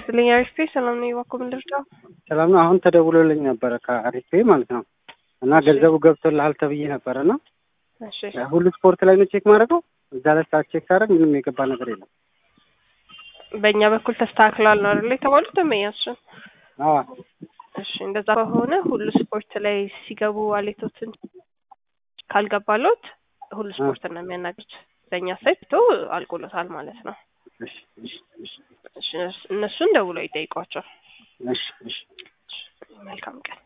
ይስጥልኝ አሪፍ ሰላም ነው ይዋኮ ምንድርዳው ሰላም ነው። አሁን ተደውሎልኝ ነበረ ከአሪፍ ማለት ነው እና ገንዘቡ ገብቶልሃል ተብዬ ነበረ እና እሺ ሁሉ ስፖርት ላይ ነው ቼክ ማድረገው። እዛ ላይ ሰዓት ቼክ ሳደርግ ምንም የገባ ነገር የለም። በእኛ በኩል ተስተካክሏል ነው አይደል የተባሉት ደንበኛችን አዎ እሺ እንደዛ ከሆነ ሁሉ ስፖርት ላይ ሲገቡ ዋሌቶትን ካልገባሎት ሁሉ ስፖርት ነው የሚያናግሩት። በእኛ ሳይት ቶ አልቆሎታል ማለት ነው። እሺ እሺ እሺ እሺ እነሱን ደውለው ይጠይቋቸው። እሺ እሺ መልካም ቀን